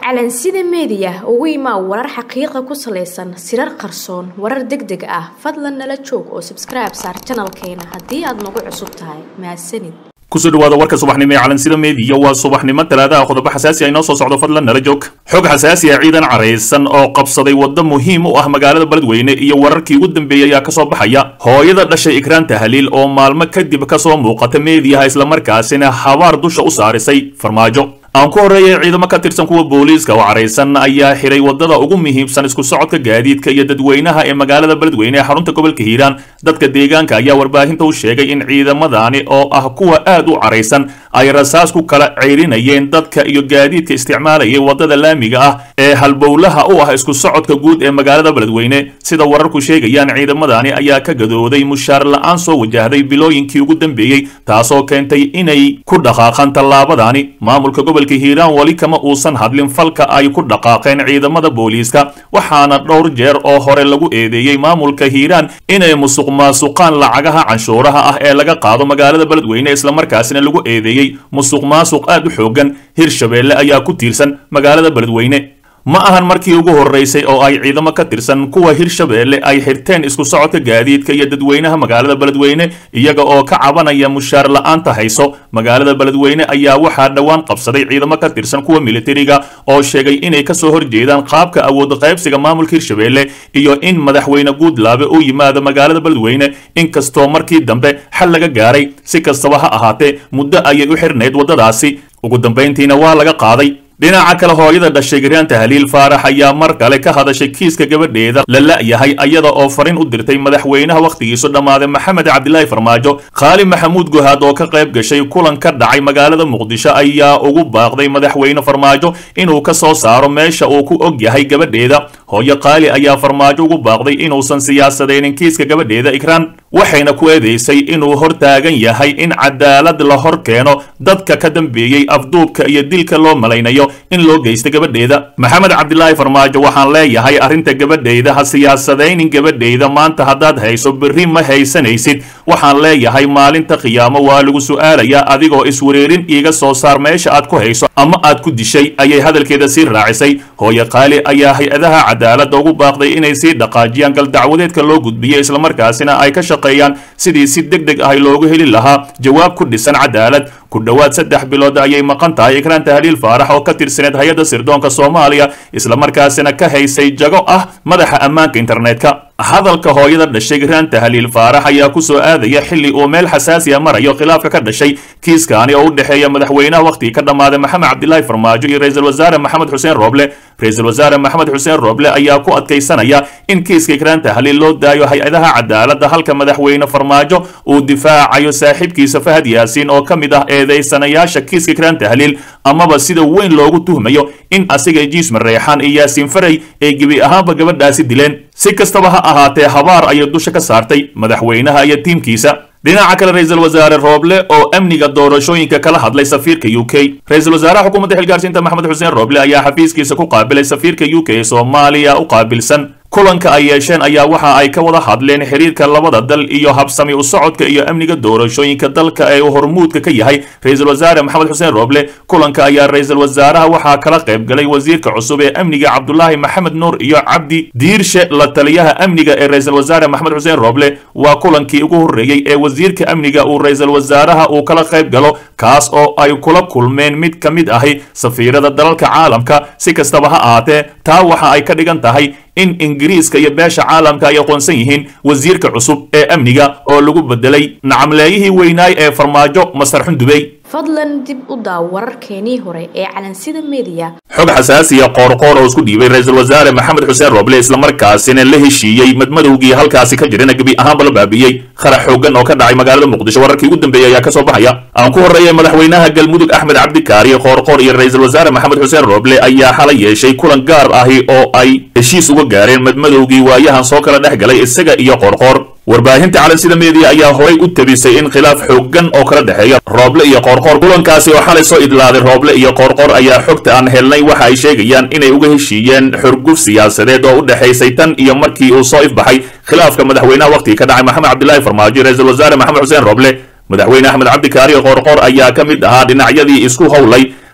calansida meediya ugu imaa warar xaqiiqa ku salaysan sirar qarsoon warar deg deg ah fadlan nala joog oo sabskribe saar janalkeena haddii aad nagu cusub tahay mahadsanid kusoo dhawaada warka subaxnimo ee calansida meediya waa subaxnimo talaadaha qodobo xasaasi ah inoo soo socdo fadlan nala joog xog xasaasi ah ciidan caraysan oo qabsaday waddo muhiim u ah magaalada beledweyne iyo wararkii ugu dambeeyey ayaa kasoo baxaya hooyada dhashay ikraan tahliil oo maalmo kadib kasoo muuqata meediyaha islamarkaasina habaar dusha u saarisay farmaajo aan ku horreeyay ciidamo ka tirsan kuwa booliiska oo caraysan ayaa xiray waddada ugu muhiimsan isku socodka gaadiidka iyo dadweynaha ee magaalada beledweyne ee xarunta gobolka hiiraan dadka deegaanka ayaa warbaahinta u sheegay in ciidamadani oo ah kuwa aad u caraysan ay rasaas ku kala ceyrinayeen dadka iyo gaadiidka isticmaalayay waddada laamiga ah ee halbowlaha u ah isku socodka guud ee magaalada beledweyne sida wararku sheegayaan ciidamadani ayaa ka gadooday mushaar la-aan soo wajahday bilooyinkii ugu dambeeyey taasoo keentay inay ku dhaqaaqaan tallaabadani maamulka gobolka hiiraan weli kama uusan hadlin falka ay ku dhaqaaqeen ciidamada booliiska waxaana dhowr jeer oo hore lagu eedeeyey maamulka hiiraan inay musuq maasuqaan lacagaha canshuuraha ah ee laga qaado magaalada beledweyne islamarkaasina lagu eedeeyey musuq maasuq aad u xoogan hirshabeelle ayaa ku tiirsan magaalada beledweyne ma ahan markii ugu horreysay oo ay ciidamo ka tirsan kuwa hirshabeelle ay xirteen isku socodka gaadiidka iyo dadweynaha magaalada beledweyne iyaga oo ka cabanaya mushaar la-aanta hayso magaalada beledweyne ayaa waxaa dhowaan qabsaday ciidamo ka tirsan kuwa militariga oo sheegay inay kasoo horjeedaan qaabka awood qaybsiga maamulka hirshabeelle iyo in madaxweyne guudlaabe uu yimaado magaalada beledweyne inkastoo markii dambe xal laga gaaray si kastaba ha ahaatee muddo ayay u xirnayd waddadaasi ugu dambayntiina waa laga qaaday dhinaca kale hooyada dhashay garaan tahliil faarax ayaa mar kale ka hadashay kiiska gabadheeda la la'yahay ayada oo farin u dirtay madaxweynaha wakhtigiisu dhammaaday maxamed cabdilaahi farmaajo khaali maxamuud guhaad oo ka qayb gashay kulan ka dhacay magaalada muqdisho ayaa ugu baaqday madaxweyne farmaajo inuu ka soo saaro meesha uu ku og yahay gabadheeda hooyo kaali ayaa farmaajo ugu baaqday inuusan siyaasadaynin kiiska gabadheeda ikraan waxayna ku eedeysay inuu hor taagan yahay in cadaalad la hor keeno dadka ka dambeeyey afduubka iyo dilka loo malaynayo in loo geysta gabadheeda maxamed cabdilaahi farmaajo waxaan leeyahay arrinta gabadheyda ha siyaasadaynin gabadheyda maanta haddaad hayso berri ma haysanaysid waxaan leeyahay maalinta khiyaamo waa lagu su'aalayaa adigoo iswareerin iiga soo saar meesha aad ku hayso ama aad ku dishay ayay hadalkeeda sii raacisay hooyo qaali ayaa hay-adaha cadaaladda ugu baaqday inay sii dhaqaajiyaan galdacwadeedka loo gudbiyo islamarkaasina ay ka shaqeeyaan sidii si deg deg ah loogu heli lahaa jawaab ku dhisan cadaalad ku dhowaad saddex bilood ayay maqan tahay ikraan tahliil faarax oo ka tirsaneed hay-adda sirdoonka soomaaliya islamarkaasina ka haysay jago ah madaxa ammaanka internetka hadalka hooyada dhashay ikraan tahliil faarax ayaa ku soo aadaya xilli uu meel xasaasiya marayo khilaafka ka dhashay kiiskaani oo u dhexeeya madaxweynaha wakhtigii ka dhammaaday maxamed cabdilaahi farmaajo iyo ra-iisul wasaare maxamed xuseen rooble ra-iisul wasaare maxamed xuseen rooble ayaa ku adkaysanaya in kiiska ikraan tahliil loo daayo hay-adaha cadaaladda halka madaxweyne farmaajo uu difaacayo saaxiibkiisa fahad yaasiin oo ka mid ah eedeysanayaasha kiiska ikraan tahliil amaba sida weyn loogu tuhmayo in asiga jiisma reexaan iyo yaasiin faray ay gebi ahaanba gabadhaasi dileen si kastaba ha ahaatee habaar ayay dusha ka saartay madaxweynaha iyo tiimkiisa dhinaca kale ra-iisul wasaare rooble oo amniga doorashooyinka kala hadlay safiirka u k ra-iisul wasaaraha xukuumadda xilgaarsiinta maxamed xuseen rooble ayaa xafiiskiisa ku qaabilay safiirka u k ee soomaaliya u qaabilsan kulanka ay yeesheen ayaa waxa ay ka wada hadleen xiriirka labada dal iyo habsami u socodka iyo amniga doorashooyinka dalka ee uu hormuudka ka yahay ra-iisul wasaare maxamed xuseen rooble kulanka ayaa ra-iisul wasaaraha waxaa kala qayb galay wasiirka cusub ee amniga cabdulaahi maxamed nuur iyo cabdi diirshe la taliyaha amniga ee ra-iisul wasaare maxamed xuseen rooble waa kulankii ugu horreeyey ee wasiirka amniga uu ra-iisul wasaaraha uu kala qayb galo kaas oo ay kula kulmeen mid ka mid ahi safiirada dalalka caalamka si kastaba ha ahaatee taa waxa ay ka dhigan tahay in ingiriiska iyo beesha caalamka ay aqoonsan yihiin wasiirka cusub ee amniga oo lagu bedelay nacamleeyihii weynaay ee farmaajo masar xundubey fadlan dib u daaw wararkeenii hore ee calansida meediya xog xasaasiya qoorqoor oo isku dhiibay ra-iisul wasaare maxamed xuseen rooble islamarkaasina la heshiiyey madmadowgii halkaasi ka jirana gebi ahaanba la baabiyey qarax xoogan oo ka dhacay magaalada muqdisho wararkii ugu dambeeyey ayaa kasoo baxaya aan ku horreeyay madaxweynaha galmudug axmed cabdikaari qoorqoor iyo ra-iisul wasaare maxamed xuseen rooble ayaa xalay yeeshay kulan gaar ahi oo ay heshiis uga gaareen madmadowgii waayahan soo kala dhex galay isaga iyo qoorqoor warbaahinta calansida meediya ayaa horay u tabisay in khilaaf xooggan oo kala dhexeeya rooble iyo qoorqoor kulankaasi oo xalay soo idlaaday rooble iyo qoorqoor ayaa xogta aan helnay waxa ay sheegayaan inay uga heshiiyeen xurguf siyaasadeed oo u dhexaysay tan iyo markii uu soo ifbaxay khilaafka madaxweynaha wakhtigii ka dhacay maxamed cabdilaahi farmaajo ra-iisul wasaare maxamed xuseen rooble madaxweyne axmed cabdikaari qoorqoor ayaa ka mid ahaa dhinacyadii isku howlay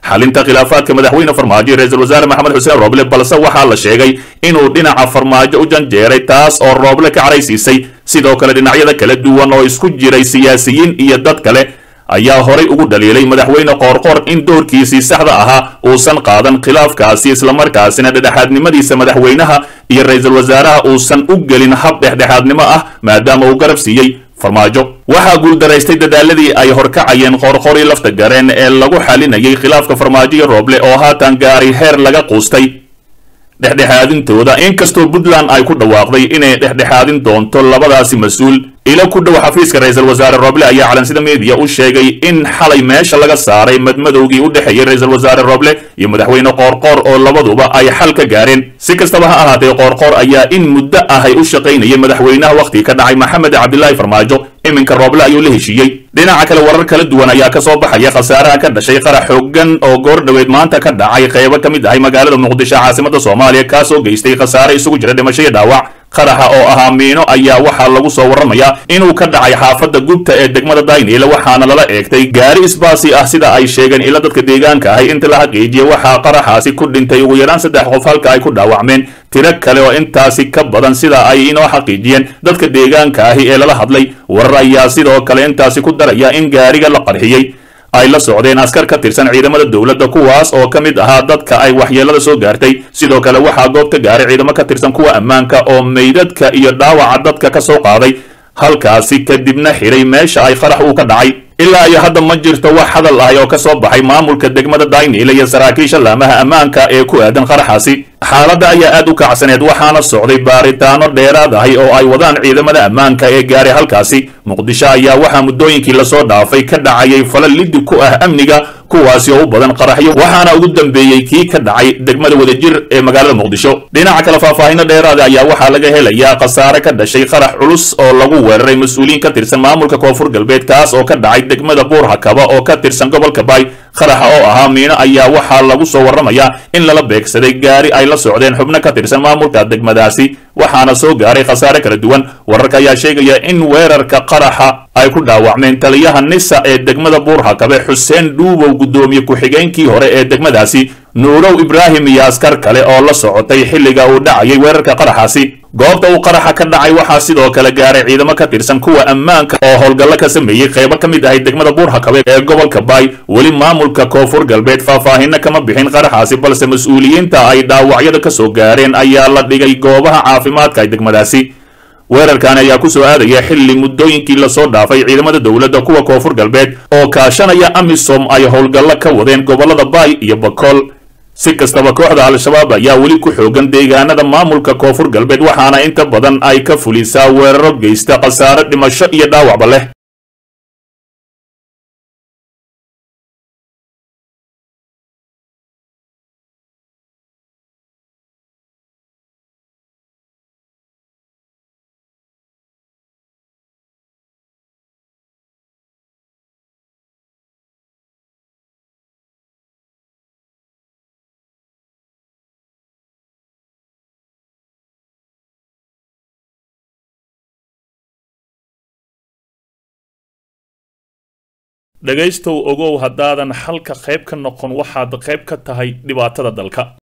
xalinta khilaafaadka madaxweyne farmaajo iyo ra-iisul wasaare maxamed xuseen rooble balse waxaa la sheegay inuu dhinaca farmaajo u janjeeray taas oo rooble ka caraysiisay sidoo kale dhinacyada kala duwan oo isku jiray siyaasiyiin iyo dad kale ayaa horay ugu dhaliilay madaxweyne qoorqoor in doorkiisii saxda ahaa uusan qaadan khilaafkaasi islamarkaasina dhexdhexaadnimadiisa madaxweynaha iyo ra-iisul wasaaraha uusan u gelin hab dhexdhexaadnimo ah maadaama uu garab siiyey farmaajo waxaa guuldaraystay dadaaladii ay horkacayeen qoorqorii lafta gareen ee lagu xalinayay khilaafka farmaajo iyo rooble oo haatan gaaray heer laga quustay dhexdhexaadintooda inkastoo puntland ay ku dhawaaqday inay dhexdhexaadin doonto labadaasi mas-uul ilo ku dhow xafiiska ra-iisul wasaare rooble ayaa calansida meediya u sheegay in xalay meesha laga saaray madmadowgii u dhexeeyey ra-iisul wasaare rooble iyo madaxweyne qoorqoor oo labaduba ay xal ka gaareen si kastaba ha ahaatee qoorqoor ayaa in muddo ahay u shaqaynayay madaxweynaha wakhtigii ka dhacay maxamed cabdilaahi farmaajo iminka rooble ayuu la heshiiyey dhinaca kale warar kala duwan ayaa ka soo baxaya khasaaraha ka dhashay qarax xoogan oo goor dhoweed maanta ka dhacay qeybo ka mid ahay magaalada muqdisho caasimada soomaaliya kaasoo geystay khasaare isugu jira dhimasho iyo dhaawac qaraxa oo ahaa miino ayaa waxaa lagu soo warramayaa inuu ka dhacay xaafadda gubta ee degmada dayniile waxaana lala eegtay gaari isbaasi ah sida ay sheegeen ila dadka deegaanka ahay inta la xaqiijiyey waxaa qaraxaasi ku dhintay ugu yaraan saddex qof halka ay ku dhaawacmeen tiro kale oo intaasi ka badan sida ay inoo xaqiijiyeen dadka deegaanka ahi ee lala hadlay warar ayaa sidoo kale intaasi ku daraya in gaariga la qarxiyey ay la socdeen askar ka tirsan ciidamada dowladda kuwaas oo ka mid ahaa dadka ay waxyeelada soo gaartay sidoo kale waxaa goob ka gaaray ciidamo ka tirsan kuwa ammaanka oo meydadka iyo dhaawaca dadka ka soo qaaday halkaasi kadibna xidhay meesha ay qarax uu ka dhacay ilaa iyo hadda ma jirto wax hadal ahi oo ka soo baxay maamulka degmada dayniile iyo saraakiisha laamaha ammaanka ee ku aadan qaraxaasi xaaladda ayaa aad u kacsaneed waxaana socday baaritaano dheeraad ahi oo ay wadaan ciidamada ammaanka ee gaaray halkaasi muqdisho ayaa waxaa muddooyinkii lasoo dhaafay ka dhacayay fala liddi ku ah amniga kuwaasi oo u badan qaraxyo waxaana ugu dambeeyey kii ka dhacay degmada wadajir ee magaalada muqdisho dhinaca kale faahfaahino dheeraada ayaa waxaa laga helayaa khasaare ka dhashay qarax culus oo lagu weeraray mas-uuliyiin ka tirsan maamulka koonfur galbeed kaas oo ka dhacay degmada buur hakaba oo ka tirsan gobolka baay qaraxa oo ahaa miino ayaa waxaa lagu soo warramayaa in lala beegsaday gaari ay la socdeen xubno ka tirsan maamulka degmadaasi waxaana soo gaaray khasaare kala duwan wararka ayaa sheegaya in weerarka qaraxa ay ku dhaawacmeen taliyaha nisa ee degmada buur hakabe xuseen dhuubow guddoomiye ku-xigeenkii hore ee degmadaasi nuurow ibraahim iyo askar kale oo la socotay xilliga uu dhacayay weerarka qaraxaasi goobta uu qaraxa ka dhacay waxaa sidoo kale gaaray ciidamo ka tirsan kuwa ammaanka oo howlgallo ka sameeyey qaybo ka mid ahay degmada buur hakabe ee gobolka baay weli maamulka koonfur galbeed faahfaahino kama bixin qaraxaasi balse mas-uuliyiinta ay dhaawacyada ka soo gaareen ayaa la dhigay goobaha caafimaadka ee degmadaasi weerarkan ayaa ku soo aadaya xilli muddooyinkii lasoo dhaafay ciidamada dowladda kuwa koonfur galbeed oo kaashanaya amisom ay howlgallo ka wadeen gobollada baay iyo bakool si kastaba kooxda al-shabaab ayaa weli ku xoogan deegaanada maamulka koonfur galbeed waxaana inta badan ay ka fulisaa weeraro geysta khasaare dhimasho iyo dhaawacba leh dhegaystow ogow haddaadan xalka qayb ka noqon waxaad qayb ka tahay dhibaatada dalka